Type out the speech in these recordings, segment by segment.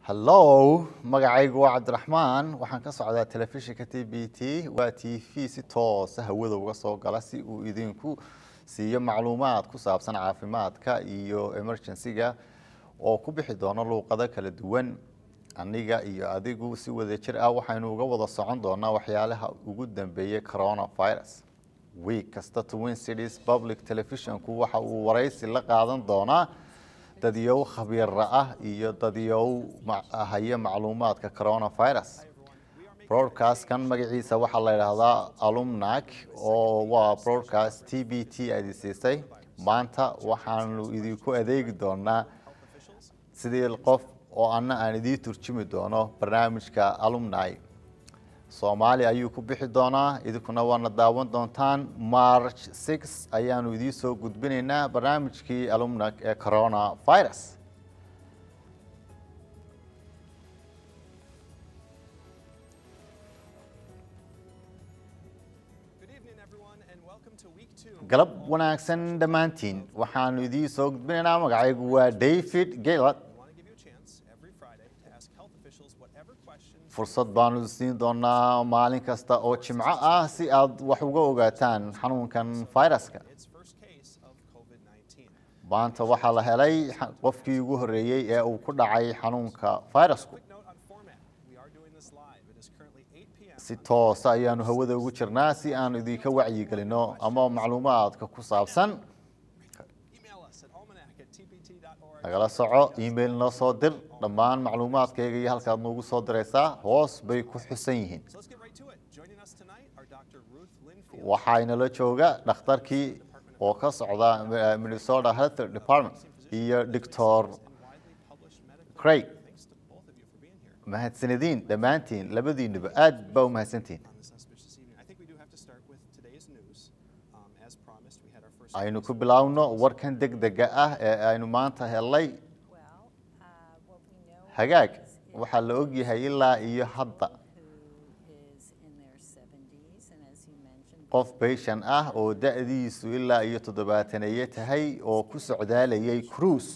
hallow magacaygu waa cabdiraxmaan waxaan ka socdaa telefishinka t b t waa t v si toosa hawada uga soo gala si uu idinku siiyo macluumaad ku saabsan caafimaadka iyo emergency-ga oo ku bixi doono luuqado kala duwan aniga iyo adigu si wada jir ah waxaynu uga wada socon doonaa waxyaalaha ugu dambeeyey coronavirus week kasta twin cities public televisionku waxa uu waraysi la qaadan doonaa dadyow khabiira ah iyo dadyow haya macluumaadka coronavirus broadcastkan magaciisa waxaa la yidhaahdaa alumnac oo waa broadcast t b t aad siisay maanta waxaanu idinku adeegi doonaa sidii qof oo anna aan idiin turjumi doono barnaamijka alumni soomaali ayuu ku bixi doonaa idinkuna waana daawan doontaan march six ayaanu idiin soo gudbinaynaa barnaamijkii alumnac ee coronavirus galab wanaagsan dhammaantiin waxaanu idiin soo gudbinaynaa magacaygu waa david gaylad fursad baanu siin doonaa maalin kasta oo jimco ah si aad wax uga ogaataan xanuunkan viruska maanta waxaa la helay qofkii ugu horreeyey ee uu ku dhacay xanuunka virusku si toosa ayaanu hawada ugu jirnaa si aanu idinka wacyigelino ama macluumaadka ku saabsan nagala soco email noo soo dir dhammaan macluumaadkayga iyo halkaad noogu soo diraysaa hoos bay ku xusan yihiin waxaynala jooga dhakhtarkii oo ka socda minnesota health department iyo doctor craig mahadsanediin dhammaantiin labadiinuba aad baa u mahadsantihin aynu ku bilaawno warkan deg dega ah ee aynu maanta helnay hagaag waxaa la ogyahay ilaa iyo hadda qof bayshan ah oo da-diisu ilaa iyo toddobaataneeye tahay oo ku socdaalayay cruise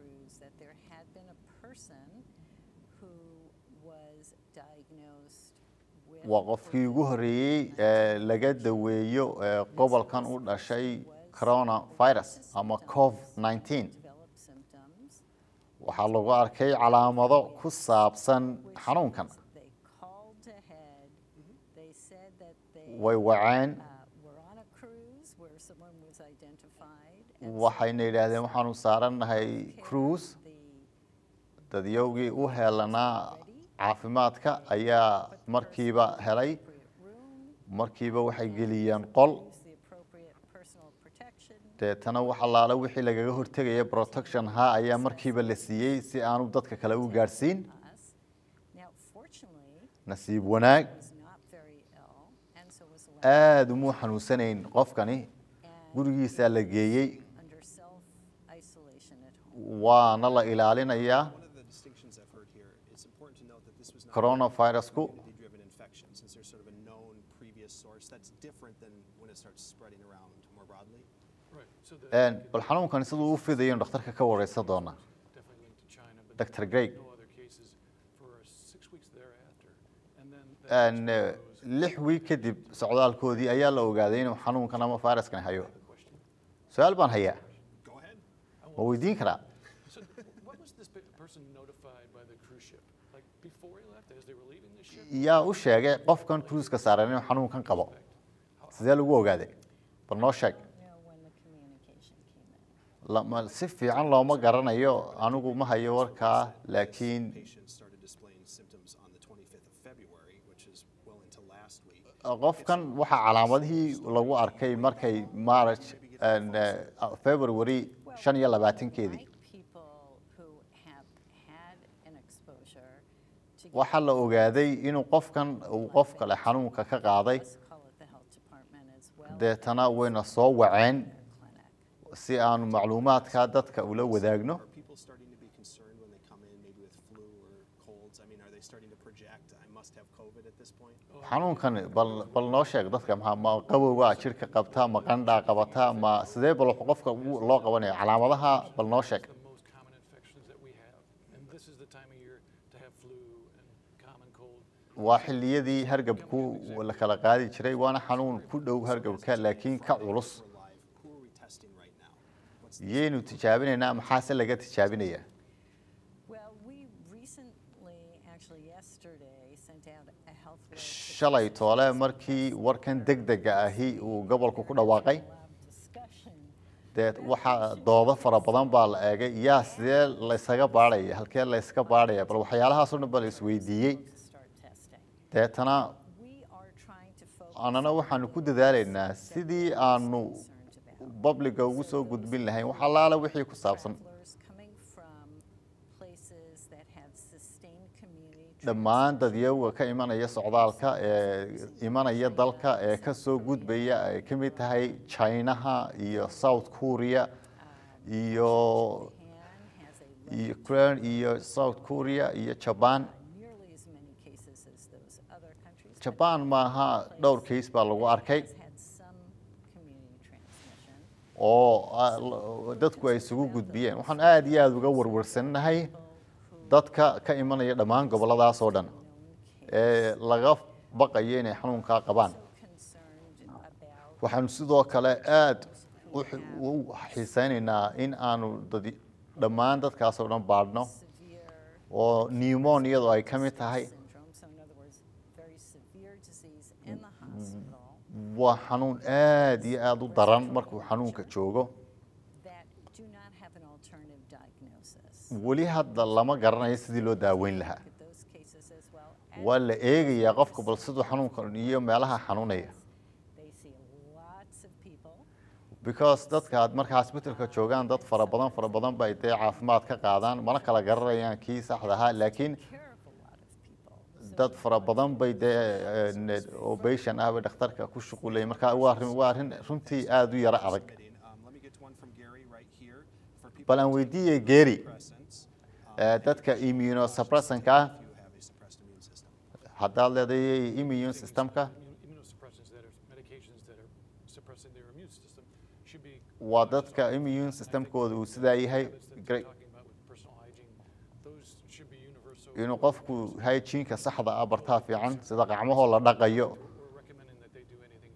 waa qofkii ugu horreeyey ee laga daweeyo gobolkan u dhashay coronavirus ama covid nineteen waxaa lagu arkay calaamado ku saabsan xanuunkan way waceen waxayna yidhaahdeen waxaanu saarannahay cruise dadyowgii u heelanaa caafimaadka ayaa markiiba helay markiiba waxay geliyeen qol deetana wax allaale wixii lagaga hortegaya protection ha ayaa markiiba la siiyey si aanu dadka kale u gaadhsiin nasiib wanaag aada umuu xanuunsanayn qofkani gurigiisaa la geeyey waana la ilaalinayaa coronavirusku bal xanuunkan siduu u fidayanu dhakhtarka ka wareysan doonaa dr greg lix wiig kadib socdaalkoodii ayaa la ogaaday inuu xanuunkan ama viruskan hayo su-aal baan hayaa ma weydiin karaa yaa u sheegay qofkan cruiska saaran inuu xanuunkan qabo sidee lagu ogaaday bal noo sheeg si fiican looma garanayo anigu ma hayo warkaa laakiin qofkan waxaa calaamadihii lagu arkay markay march february shan iyo labaatankeedii waxaa la ogaaday inuu qofkan uu qof kale xanuunka ka qaaday deetana wayna soo waceen si aanu macluumaadka dadka ula wadaagno xanuunkan bal noo sheeg dadka ma qabowga jirka qabta ma qandhaa qabata ma sidee bal qofka loo qabanaya calaamadaha bal noo sheeg year to have flu and common cold. waa xilliyadii hargabku la kala qaadi jiray waana xanuun ku dhow hargabka laakiin ka culus We're live. Who are we testing right now? What's yaynu tijaabinaynaa maxaase laga tijaabinayaa Well, we recently, actually yesterday, sent out a health alert. to shalay toole markii warkan degdega ahi uu gobolku ku dhawaaqay lab discussion. dee waxaa doodo fara badan baa la eegay yaa sidee laysaga baadhaya halkee layska baadhaya bal waxyaalahaasoo dhan ba la isweydiiyey to start testing. deetana We are trying to focus annana waxaanu ku dadaalaynaa sidii aanu concerned about babliga ugu soo gudbin lahayn wax allaala wixii ku saabsan travelers coming from places that have sustained community dhammaan dadyaga ka imanaya socdaalka ee imanaya dalka ee ka soo gudbaya ay ka mid tahay chinaha iyo south korea iyo Japan has a low, iyo ukraine iyo south korea iyo jaban nearly as many cases as those other countries. but jaban maaha dhowr case baa lagu arkay has had some community transmission. oo ah, l- dadku ay isugu gudbiyeen waxaan aada iyo aada uga warwarsannahay dadka ka imanaya dhammaan gobolladaas oo dhan ee laga baqayo inay xanuunkaa qabaan concerned about waxaanu sidoo kale aada u xi- u xiiseynaynaa in aanu dad dhammaan dadkaas oo dhan baadhno severe oo pneumoniadu ay ka mid tahay syndrome. So in other words, very severe disease in the hospital waa xanuun aada iyo aada u daran markuu xanuunka joogo that do not have an alternative diagnosis. weli hadda lama garanayo sidii loo daaweyn lahaa Look at those cases as well. as waa la eegayaa qofka bal siduu xanuunka iyo meelaha xanuunaya They see lots of people. because dadka aad marka hospitalka joogaan dad fara badan fara badan bay dee caafimaad ka qaadaan mana kala garanayaan kii saxda ahaa laakiin care of a lot of people. So dad fara badan bay dee operation ah bay dhakhtarka ku shuqulayay marka waa arrin waa arrin runtii aada u yaro adag submitting? Um, let me get one from Gary right here. For people bal aan weydiiyey geri suppressants, eh, dadka immunosuppressanka ah if you have a suppressed immune system. haddaad leedahay immune systemka Immu- Immunosuppressants that are medications that are suppressing their immune system should be waa dadka immune systemkooda uu sidaa yahay habits that gra- we're talking about with personal hygiene. Those should be universal. inuu qofku hygiene-ka saxda ah bartaa fiican sida gacmahoo la dhaqayo We're recommending that they do anything,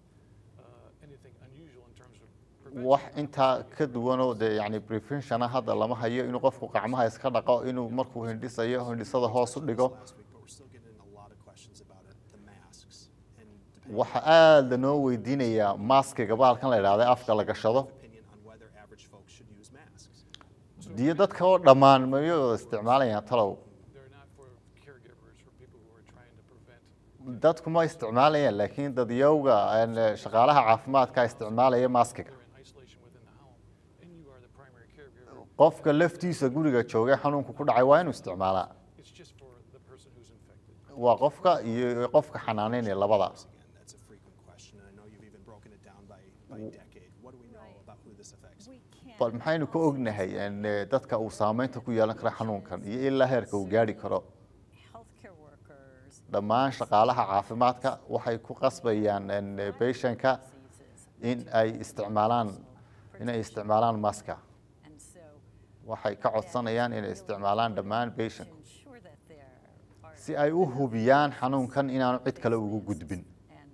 uh, anything unusual in terms of prevention. wax intaa ka duwanoo dee yani preventiona hadda lama hayo inuu qofku gacmaha iska dhaqo inuu markuu hindhisayo hindhisada hoos u dhigo Last week, but we're still getting a lot of questions about it, the masks. And depending waxa aada lanoo weydiinayaa maskiga bahalkan la idhahda afka la gashado opinion on whether average folks should use masks. diyo dadka oo dhammaan mayay wada isticmaalayaan talow They're not for caregivers, for people who are trying to prevent. dadku ma isticmaalayaan laakiin dadyowga een, shaqaalaha caafimaadka isticmaalaya maskiga They're in isolation within the home, and you are the primary caregiver. qofka laftiisa guriga joogay xanuunku ku dhacay waa inuu isticmaalaa It's just for the person who's infected. waa qofka iyo qofka xanaaneynaya labadaas Again, that's a frequent question, and I know you've even broken it down by, by decade. What do we know Right. about who this affects? we can't. bal maxaynu ka ognahay een, dadka uu saameynta ku yeelan kara xanuunkan iyo ilaa heerka uu gaari karo Healthcare workers. dhammaan shaqaalaha caafimaadka waxay ku qasbayaan een, patientka diseases. in ay isticmaalaan inay isticmaalaan maska And so waxay ka codsanayaan inay isticmaalaan dhammaan to patient ensure that there are si ay u hubiyaan xanuunkan inaanu cid kale ugu gudbin and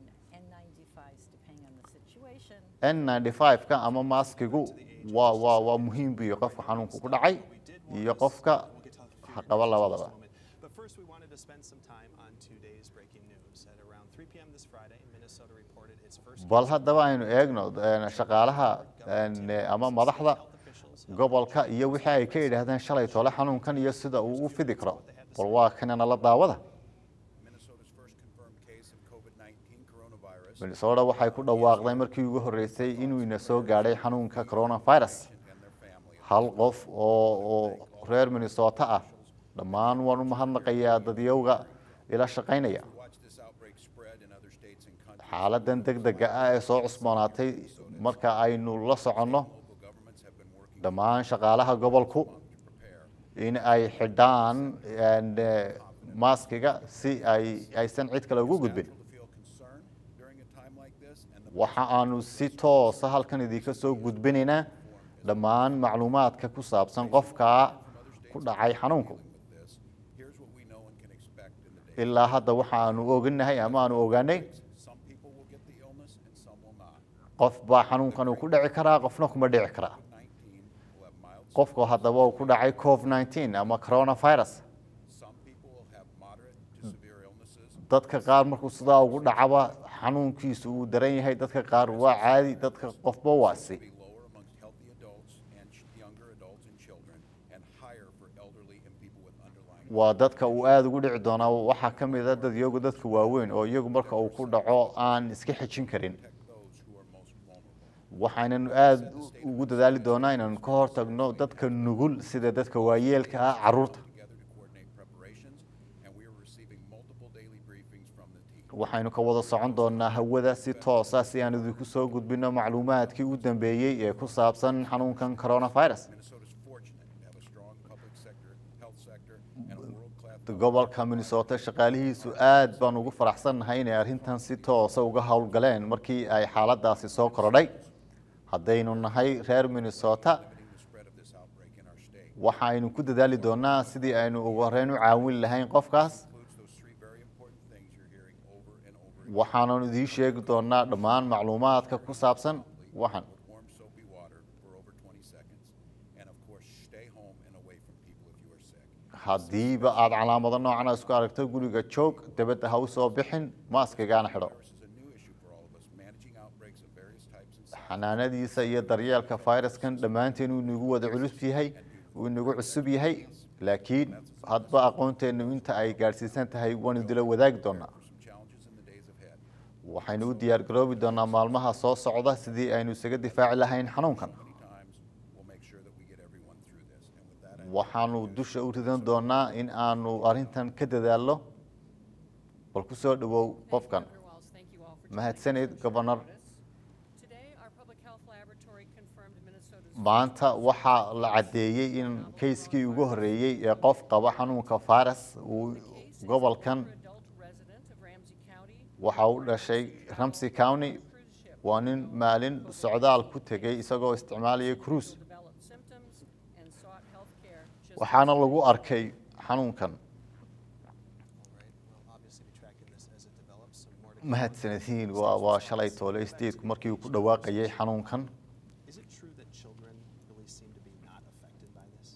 N95s depending on the situation. N95ka ama maskigu waa waa waa muhiim biyo qofka xanuunku ku dhacay iyo qofka We'll get to fear qaba in just a labadaba moment. But first, we wanted to spend some time on today's breaking news. At around 3 p.m. this Friday, Minnesota reported its first bal haddaba aynu eegno een, shaqaalaha een, ama madaxda gobolka iyo wixii ay ka yidhaahdeen shalay tole xanuunkan iyo sida uu u fidi karo bal waa kanana la daawada Minnesota's first confirmed case of COVID-19 coronavirus minnesota waxay ku dhawaaqday markii ugu horreysay inuu ina soo gaadhay xanuunka coronavirus and their family. hal qof oo oo reer minnesota ah dhammaan waan u mahadnaqayaa dadyowga ila shaqaynaya Watch this outbreak spread in other states and countries. xaaladan degdega ah ee soo cusboonaatay marka aynu la soconno Local governments have been working dhammaan shaqaalaha gobolku to prepare. in ay xidhaan een, eh, maskiga si ay aysan cid kale ugu gudbin Natural to feel concern during a time like this and the waxa aanu si toosa halkan idinka soo gudbinaynaa dhammaan macluumaadka ku saabsan qofka ku dhacay xanuunku with this. Here's Here's what we know and can expect in the days. ilaa hadda waxaanu oganahay ama aanu ogaanay Some people will get the illness and some will not. qof baa xanuunkan uu ku dhici karaa qofna kuma dhici karaa COVID-19 will have mild qofku haddaba uu ku dhacay covid 19 ama coronavirus Some people will have moderate to severe illnesses. dadka qaar markuu sidaa ugu dhacaba xanuunkiisu uu daran yahay dadka qaar waa caadi dadka qofba waasi Be lower amongst healthy adults and ch- younger adults and children, and higher for elderly and people with underlying. waa dadka uu aada ugu dhici doonaa waxaa ka mid a dad iyagu dadka waaweyn oo iyagu marka uu ku dhaco aan iska xejin karin Protect those who are most vulnerable. waxaynanu aada ugu dadaali doonaa inaanu ka hortagno dadka nugul sida dadka waayeelka ah caruurta Together to coordinate preparations, and we are receiving multiple daily briefings from the team. waxaynu ka wada socon doonaa hawada si toosa si aan idinku soo gudbino macluumaadkii u dambeeyey ee ku saabsan xanuunkan coronavirus Minnesota's fortunate to have a strong public sector, health sector, and a world-class. gobolka minnesota shaqaalihiisu aad baan ugu faraxsannahay inay arrintan si toosa uga howlgaleen markii ay xaaladaasi soo korodhay haddaynu nahay reer minnesota limiting the spread of this outbreak in our state. waxaynu ku dadaali doonaa sidii aynu ugu horreyn u caawin lahayn qofkaas Includes those three very important things you're hearing over and over again. waxaananu idiin sheegi doonaa dhammaan macluumaadka ku saabsan waxan With warm soapy water for over 20 seconds, and of course, stay home and away from people if you are sick. haddiiba aad calaamado noocan isku aragto guriga joog dibadda ha u soo bixin maaskigaana xidho Virus is a new issue for all of us, managing outbreaks of various types and sizes. xanaanadiisa iyo daryeelka fayraskan dhammaanteen uu inagu wada culus yahay uu inagu cusub yahay laakiin hadba aqoonteennu inta ay gaadhsiisan tahay waanu dila wadaagi doonaa For some challenges in the days ahead. waxaynu u diyaar garoobi doonaa maalmaha soo socda sidii aynu isaga difaaci lahayn xanuunkan Many times, we'll make sure that we get everyone through this. And with that, I waxaanu dusha u ridan doonaa in aanu arrintan ka dadaalno bal ku soo dhowow qofkan Governor Walz, thank you all for mahadsanid governor Today, our public health laboratory confirmed Minnesota's maanta waxaa la caddeeyey in kayskii ugu horreeyey ee qof qaba xanuunka faras uu case is gobolkan an adult resident of Ramsey County waxa uu dhashay ramsey county cruise ship waa nin maalin socdaal ku tegey isagoo isticmaalaya cruise who developed symptoms and sought health care just waxaana lagu arkay xanuunkan All right, we'll obviously be tracking this as it develops, so more to come. mahadsanediin waa waa shalay toole stateku markii uu ku dhawaaqayay xanuunkan Is it true that children really seem to be not affected by this?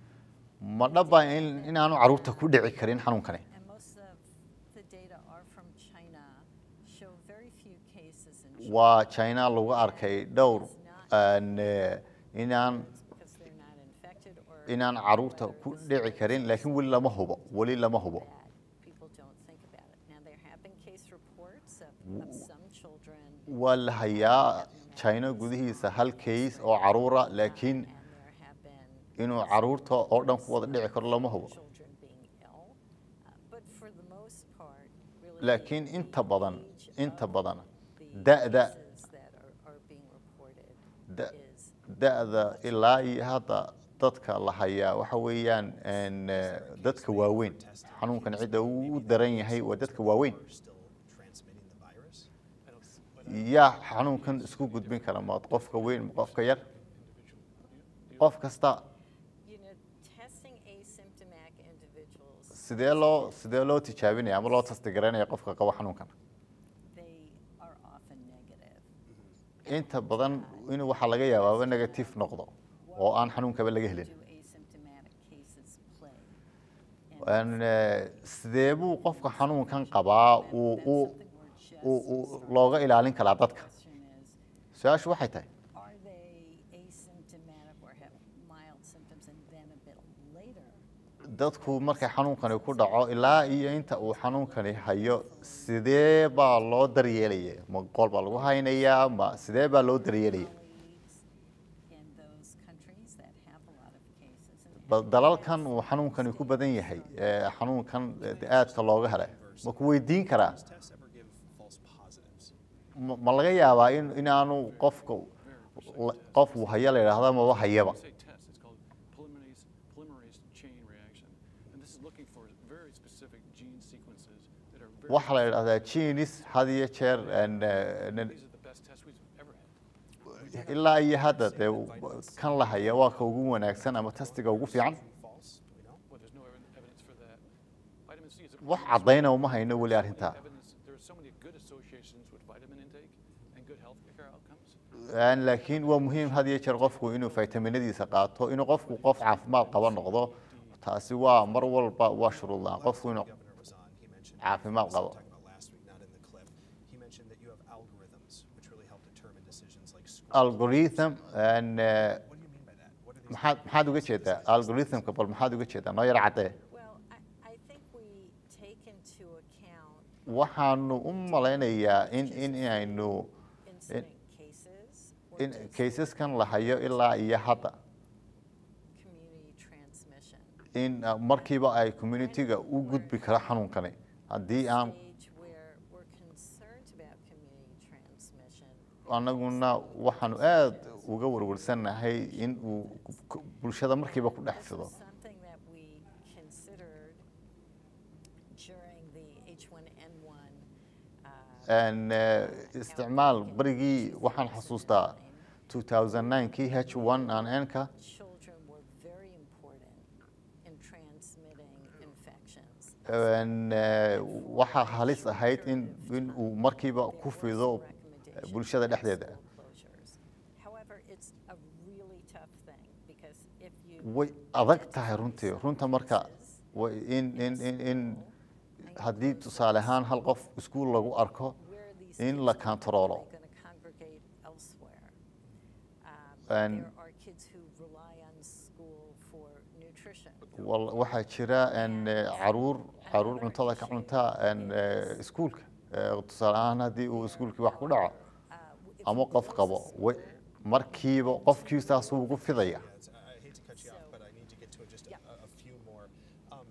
ma dhaba in inaanu caruurta ku dhici karin xanuunkani And most of the data are from China, show very few cases in children waa china lagu arkay dhowr aan, eh, inaan because they're not infected or inaan caruurta ku dhici karin laakiin weli lama hubo weli lama hubo bad. People don't think about it. Now, there have been case reports of, of some children waa la hayaa china gudihiisa hal case oo caruura laakiin and there have been inuu caruurta oo dhan ku wada dhici karo lama hubo children being ill. Uh, but for the most part, really. laakiin the inta badan age inta of badan the da'da cases that are, are being reported Da- is da'da ilaa iyo hadda dadka la hayaa waxa weeyaan een, eh, dadka waaweyn xanuunkan cidda uu u daran yahay waa dadka waaweyn Are still transmitting the virus? I don't, yaa xanuunkan isku gudbin kara ma qofka weyn ma qofka yar qof kasta You know, testing asymptomatic individuals, sidee loo sidee loo tijaabinaya ama loo tastigaranaya qofka qaba xanuunkan they are often negative. inta badan inuu waxaa laga yaabaaba negative noqdo oo aan xanuunkaba laga helin Do asymptomatic cases play? Een, eh, sidee buu qofka xanuunkan qabaa uu That's uu something we're just uu- uu looga ilaalin karaa dadka question is, su-aashu waxay tahay are they asymptomatic or have mild symptoms and then a bit later? dadku markay xanuunkani ku dhaco ilaa iyo inta uu xanuunkani hayo sidee baa loo daryeelaya ma qool baa lagu haynayaa ma sidee baa loo daryeelaya Colleagues in those countries that have a lot of cases. and bal dalalkan uu xanuunkani ku badan yahay ee xanuunkan eh, aadka looga helay ma ku weydiin karaa does tests ever give false positives? ma ma laga yaabaa in inaanu qofka la- qof uu haya la yidhaahda maba hayaba When we say test, it's called polymerase, polymerase chain reaction. And this is looking for very specific gene sequences that are very. waxaa la yidhahdaa genis had iyo jeer een, eh, nin- These are the best tests we've ever had. ilaa iyo hadda dee kan la haya waa ka ugu wanaagsan ama tastiga ugu fiican False? Do we know? Well, there's no ev- evidence for that. Vitamin C is a wax caddayna uma hayno weli arrintaa evidence. There are so many good associations with vitamin intake and good health care outcomes. Een, laakiin waa muhiim had iyo jeer qofku inuu faytaminadiisa qaato inuu qofku qof caafimaad qaba noqdo taasi waa mar walba waa shuruud la-aan qofku inuu governor was on, he mentioned. caafimaad this we qabo. talked about last week, not in the clip. He mentioned that you have algorithms which really help determine decisions like school. algorithm een, eh, What do you mean by that? What are these maxaad maxaad uga jeedaa algorithmka bal maxaad uga jeedaa noo yar caddee Well, I, I think we take into account waxaanu u malaynayaa in in inaynu incident cases or in just kaysaskan la hayo ilaa iyo hadda community transmission. in uh, markiiba ay community-ga u gudbi karo xanuunkani haddii aan Stage where we're concerned about community transmission. anaguna waxaanu aad uga warwarsannahay in uu ku- bulshada markiiba ku dhex This fido was something that we considered during the H1N1 uh, Een, eh, isticmaal barigii waxaan xasuustaa 2009kii H1N1ka children were very important in transmitting infections. een, eh, waxaa halis ahayd in in uu markiiba ku fido eh, bulshada dhexdeeda Closures. However, it's a really tough thing because if you way adag tahay runtii runta marka way in in in in haddii tusaale ahaan hal qof iskuul lagu arko where these in kids la are kantaroolo going to congregate elsewhere. Um, And- there are kids who rely on school for nutrition. wal- waxaa jira een, eh, caruur caruur cuntada ka cunta een, eh, iskuulka Eh, tusaale ahaan haddii uu iskuulkii wax ku dhaco Uh, w- if ama we qof close qabo the way- school, markiiba qofkii saasuu ugu fidaya Yeah, it's, I I hate to cut you off, So- but I need to get to just Yeah. a, a few more. Um,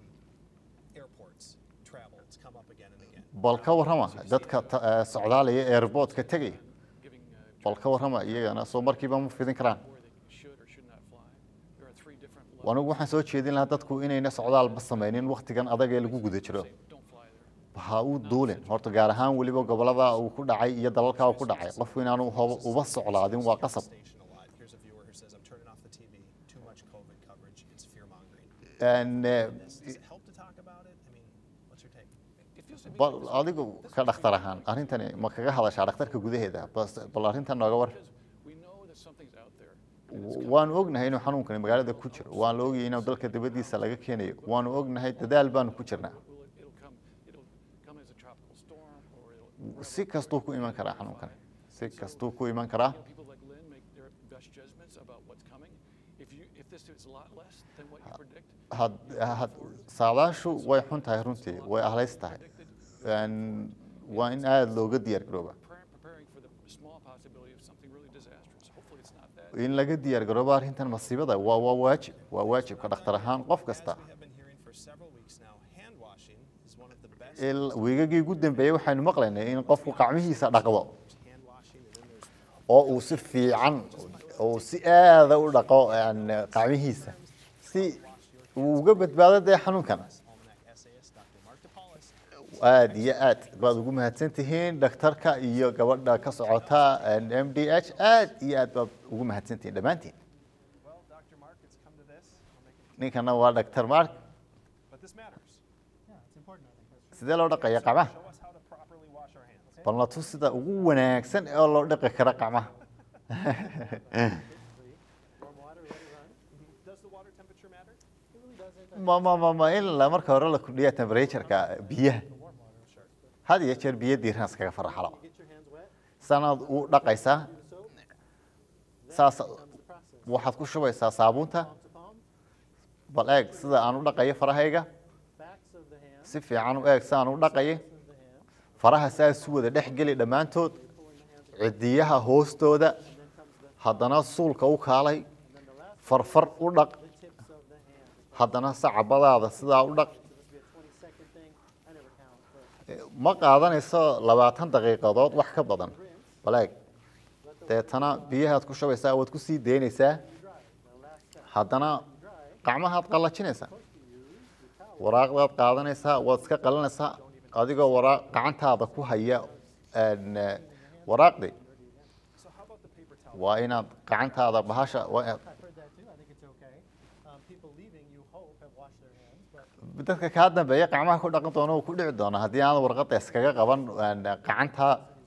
airports, travel, it's come up again and again. bal ka warrama dadka ta- eh, socdaalaya airportka tegaya Giving uh, bal ka warrama iyagana soo markiiba ma fidin karaan where they should or should not fly. There are three different levels. anigu waxaan soo jeedin lahaa dadku inayna socdaalba samaynin waktigan adag ee lagu guda jiro Say, don't fly there. ha u duulin horta gaar ahaan weliba gobolada uu ku dhacay iyo dalalka uu ku dhacay qofku inaanu hoba uba soclaadin waa qasab Station a lot. Here's a viewer who says, I'm turning off the TV. Too much COVID coverage. It's fear mongering. Een, eh, Does it help to talk about it? I mean, what's your take? It feels to me bal like this- adigu ka dhakhtar ahaan arrintani ma kaga hadashaa dhakhtarka gudaheeda bas bal arrintan nooga war because we know that something's out there. and it's waanu ognahay inuu xanuunkani magaalada ku jiro waan la ogyahay inuu dalka dibaddiisa laga keenayo waanu ognahay dadaal baanu ku jirnaa Will it, it'll come, it'll come as a tropical storm or it'll, si kastuu ku iman karaa xanuunkani si kastuu ku iman karaa you know, people like Lynn make their best judgments about what's coming. If you, if this is a lot less than what you predict, had had saadaashu way xun tahay runtii way ahlays tahay Een, waa in aada looga diyaar garooba pre- preparing for the small possibility of something really disastrous. Hopefully it's not that. in laga diyaar garooba arrintan masiibada waa waa waajib waa waajibka dhakhtar ahaan qof kasta As we have been hearing for several weeks now, hand washing is one of the best. Il- wiigagii ugu dambeeyey waxaynu maqlaynay in qofku gacmihiisa dhaqdo Hand washing, and then there's oo uu si fiican oo si aada u dhaqo een, gacmihiisa si uu uga badbaado dee xanuunkan Almanac essayist Dr. Mark DePaulis. aad iyo aad baad ugu mahadsan tihiin dhakhtarka iyo gabadha ka socota m d h aad iyo aad baad ugu mahadsan tihiin dhammaantiin Well, Dr. Mark, it's come to this. I'll make it, ninkana waa dhaktar mark but this matters. sidee loo dhaqaya gacmaha Show us how to properly wash our hands. bal na tus sida ugu wanaagsan ee loo dhaqi karo gacmaha Warm water, let it run. Does the water temperature matter? ma ma ma ma in la marka hore la kordhiya temperatureka biyaha had iyo jeer biyo diiran iskaga faraxalo sanaad u dhaqaysaa saas waxaad ku shubaysaa saabuunta bal eeg sida aan u dhaqayo farahayga si fiican u eeg saan u dhaqayo faraha saas u wada dhex geli dhammaantood cidiyaha hoostooda haddana suulka u kaalay farfar u dhaq haddana sacabadaada sidaa u dhaq ma qaadanayso labaatan daqiiqadood wax ka badan baleeg deetana biyahaad ku shubaysaa waad ku sii daynaysaa haddana gacmahaad qallajinaysaa waraaqdaad qaadanaysaa waad iska qalinaysaa adigoo waraa gacantaada ku haya een, eh, waraaqdii So how about the paper towel? waa inaad gacantaada bahasha waa inaad- I've heard that too. I think it's okay. Um, people leaving, you hope, have washed their hands, but dadka kaa dambeeya gacmaha ku dhaqan doona uu ku dhici doona haddii aan warqada iskaga qaban een, gacanta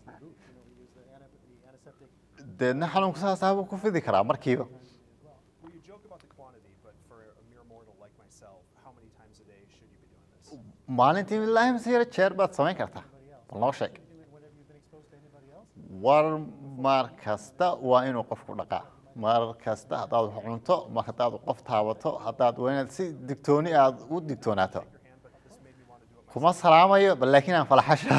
deedna xanuunku saasaabuu ku fidi karaa markiiba Well, you joke about the quantity, but for a mere mortal like myself, how many times a day should you be doing this? maalintii ilaahi masiira jeer baad samayn kartaa bal noo sheeg war mar kasta waa inuu qofku dhaqaa mar kasta haddaad wax cunto mar haddaad qof taabato haddaad waa inaad si digtooni aad u digtoonaato Your hand, but this made me want to do it kuma salaamayo bal laakiin aan falaxasha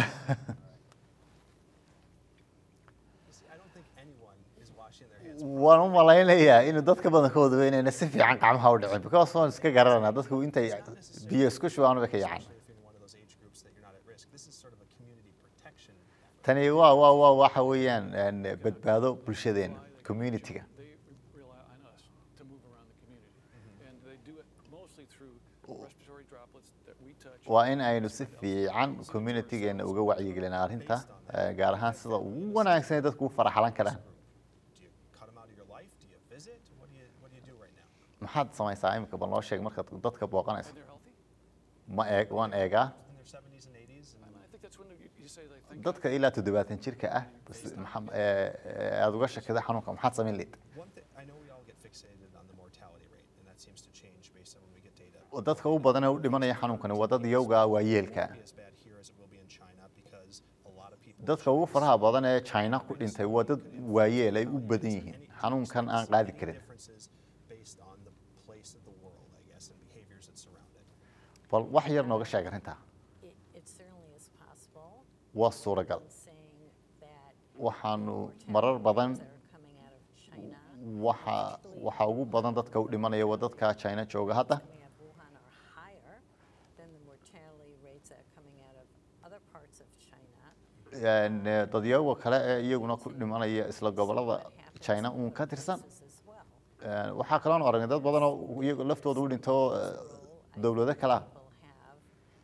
myself. See, I don't think anyone is washing their hands. waan u malaynayaa inuu dadka badankooda inayna si fiican gacmaha u dhicin because waan iska garanaa dadku intay biyo isku shubaan bay ka yacan Especially if you're in one of those age groups that you're not at risk. This is sort of a community protection effort. tani waa waa waa waxa weeyaan een, badbaado bulshadeena community-ga They re- rely on us to move around the community. And they do it mostly through respiratory droplets that we touch. waa in aynu si fiican community-geena uga wacyigelina arrinta eh, gaar ahaan sida ugu wanaagsan ee dadku u faraxalan karaan Do you cut them out of your life? Do you visit? What do you What do you do right now? maxaad samaysaa imika bal noo sheeg markaad dadka booqanayso And they're healthy. ma eeg waan eegaa In their 70s and 80s, and And I think that's when you, you say they think. dadka ilaa toddobaatan jirka ah bas maxaa- eh, eh, aad uga shakida xanuunka maxaad samayn leed one thing I know we all get fixated on the mortality rate, and that seems to change based on when we get data. dadka u badan ee u dhimanaya xanuunkani waa dad yowga waa yeelka It won't be as bad here as it will be in China because a lot of people. dadka ugu faraha badan ee china ku dhintay waa dad waayeel ay u badan yihiin xanuunkan aan qaadi karin Differences based on the place of the world, I guess, and behaviors that surround it. bal wax yar nooga sheeg arrintaa It, it certainly is possible. waa suuragal I'm saying that waxaanu mortality marar badan rates that are coming out of China, waxa waxa ugu badan dadka u dhimanaya waa dadka china jooga hadda coming out of Wuhan are higher than the mortality rates that are coming out of other parts of China. Een, eh, dadyooga kale ee iyaguna ku dhimanaya isla gobolada That happens china in uun ka other tirsan places as well. Een, waxaa kaloon aragnay dad badan oo iyaga laftooda u dhinto eh, I dowlado think kale ah people have,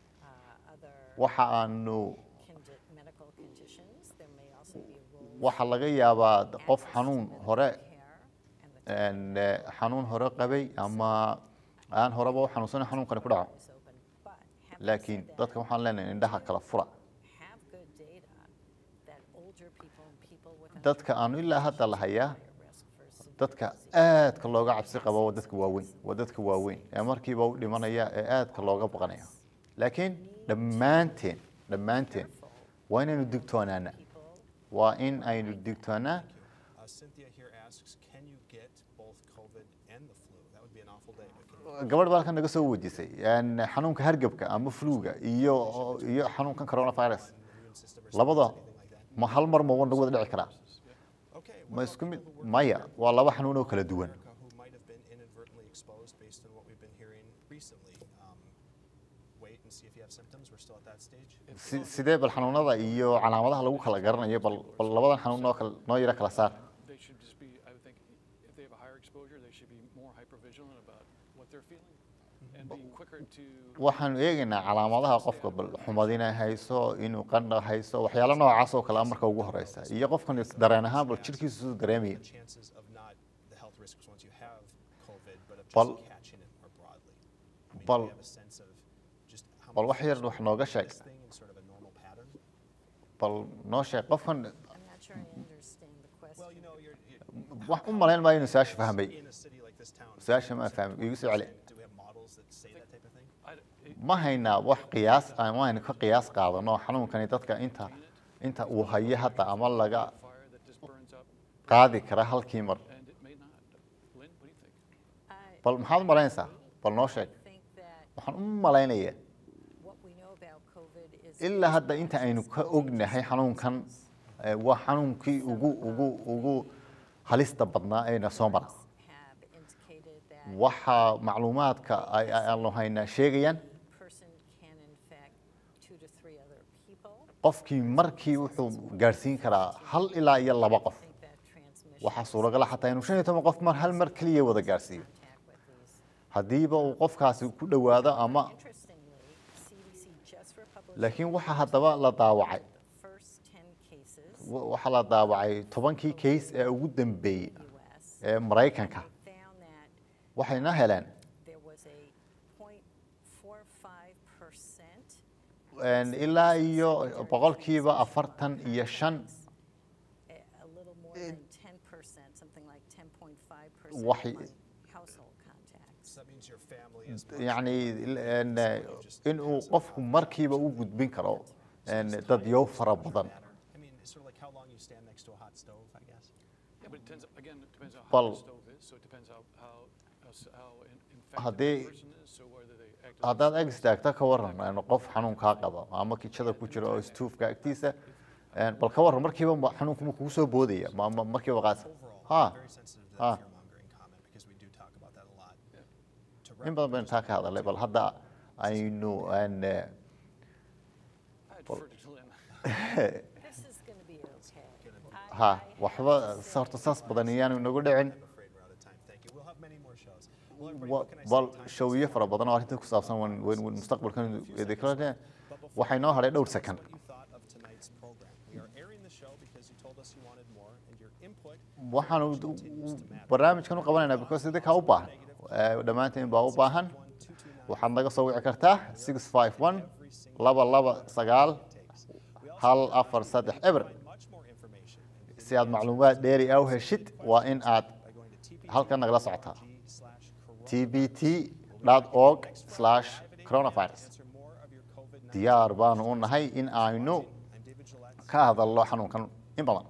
uh, other waxa aanu condi- medical conditions. There may also be roles waxa laga yaabaa qof access to xanuun medical hore care and the een, eh, xanuun hore qabay ama aan horeba u xanuunsanin xanuunkani ku dhaco is open. But having laakiin said that, dadka waxaan leenahay indhaha kala fura have good data that older people and people with dadka aanu ilaa hadda la hayaa higher risk for severe dadka disease aadka looga cabsi qabo waa dadka waaweyn waa dadka waaweyn ee markiiba u dhimanaya ee aadka looga baqanaya laakiin dhammaanteen dhammaanteen waa inaynu digtoonaana people waa in aynu digtoonaa Uh, Cynthia here asks, can you get both COVID and the flu? That would be an awful day. But can you gabadh baa halkan naga soo wejisay een, xanuunka hargebka ama fluga iyo iyo xanuunkan coronavirus when the immune system responds labada to anything like that? ma hal mar ma wada wada dhici karaa Okay. ma what isku about mid people working maya waa laba xanuun oo kala in duwan America who might have been inadvertently exposed based on what we've been hearing recently? Um, wait and see if you have symptoms. We're still at that stage. Si- sidee bal xanuunada iyo calaamadaha lagu kala garanayo bal bal labadan xanuun noo kala noo yara kala saar They should just be, I would think, if they have a higher exposure, they should be more hypervigilant about what they're feeling and being quicker to. waxaanu eegaynaa calaamadaha qofka bal xumadina hayso inuu qandha hayso waxyaalo noocaas oo kale ah marka ugu horeysa iyo qofkan is- dareen ahaan bal jirkiisu siduu dareemaya The chances of not the health risks once you have COVID, but of just Bal- catching it more broadly. I mean, bal- do you have a sense of just how bal much wax yar folks wax nooga get sheeg this thing in sort of a normal pattern? bal noo sheeg qofkan I'm not sure I understand the question. Well, you know, you're, you're wax u malayn maayo inuu su-aasha fahmay in a city like this town. su-aasha ma fahmay igu soo celi Do we have models that say that type of thing? I d- it- ma haynaa wax qiyaas ama aynu ka qiyaas qaadano xanuunkani dadka inta inta uu hayo hadda ama laga fire that just burns up, qaadi kara halkii mar and it may not. Lynn, what do you think? I bal maxaad u malaynaysaa bal noo sheeg think that waxaan u malaynayaa what we know about COVID is. ilaa hadda inta aynu ka ognahay xanuunkan eh, waa xanuunkii ugu ugu ugu halista badnaa ee na soo mara Have indicated that waxaa macluumaadka ay- ay- aanu haynaa sheegayaan a person can infect two to three other people. qofkii markii wuxuu gaadhsiin karaa hal ilaa iyo laba qof I think that transmission. waxaa suuragala xataa inuu shan iyo toban qof mar hal mar keliya wada gaadhsiiyo Contact with these. haddiiba uu qofkaasi ku dhowaado ama Interestingly, CDC just republished laakiin waxaa haddaba la daawacay the first 10 cases wa- waxaa la daawacay tobankii case ee ugu dambeeyey in the US. ee maraykanka Found that waxayna heleen there was a 0.45 een, ilaa iyo boqolkiiba afartan iyo shan a a little more than 10%, something like 10.5% Waxay- among household contacts. So that means your family is. much yacni more een, than just inuu has a qofku virus. markiiba u gudbin karo So een, does dadyo timing fara really badan matter? I mean, it's sort of like how long you stand next to a hot stove, I guess. Yeah, but it depends, again, it depends on how Well- the stove is, so it depends how, how, how s- how in- infected Haddii- the person is, so whether they act. as a haddaad stove ag istaagta ka waran een, qof xanuunkaa qaba ama kijada ku jira oo istuufka agtiisa een, bal ka waran markiiba ma- xanuunku ma kugu soo boodaya ma ma- markiiba qaas Overall, ha I'm very sensitive to Ah. that fear mongering comment because we do talk about that a lot. To in badan baynu taa ka hadalnay bal hadda aynu een, eh, I defer to Lynn. This is going to be okay. I- ha I have waxba to say horta saas badan iyaanu inagu dhicin I'm afraid we're out of time. Thank you. We'll have many more shows. Well, everybody, Wa- what can I say? bal Time is showiyo flying. fara badan oo arrinta ku saabsan wan wan wan mustaqbalkan idinkala But before waxay noo hadhay dhowr tell us second What you thought of tonight's program? We are airing the show because you told us you wanted more, and your input waxaanu continues to matter. barnaamijkan u qabanaynaa because idinkaa u baahan Eh, dhammaantiin baa u baahan waxaad naga soo wici kartaa six five one laba laba sagaal hal afar saddex eber Much more information si aad macluumaad dheeri ah u heshid waa in aad by going to TPG halkan nagala socotaa slash corona. tbt org slash coronavirus Answer more of your COVID-19 diyaar baanu u nahay in aynu I'm David Gillette. ka hadalno xanuunkan in badan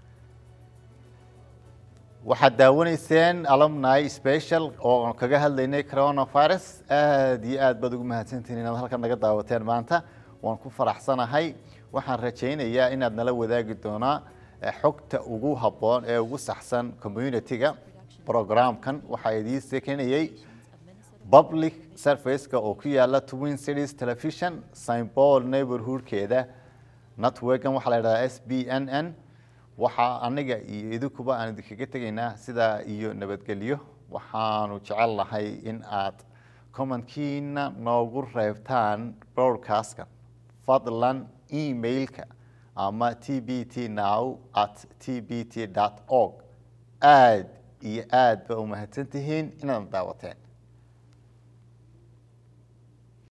waxaad daawanayseen alumni special oo kaga hadlaynay coronavirus aad iyo aad baad ugu mahadsantihiin inaad halkan naga daawateen maanta waan ku faraxsanahay waxaan rajaynayaa inaad nala wadaagi doonaa eh, xogta ugu habboon ee ugu saxsan community-ga programkan waxaa idiin sekenayay public serviceka oo ku yaala twin cities television st paul neighborhoodkeeda networkan waxaa la yidhahdaa s b n n waxaa aniga iyo idinkuba aan idinkaga tegaynaa sidaa iyo nabadgelyo waxaanu jecel lahay in aad commentkiina noogu reebtaan broadcastka fadlan emailka ama t b t now at t b t org aad iyo aad ba u mahadsantihiin inaad daawateen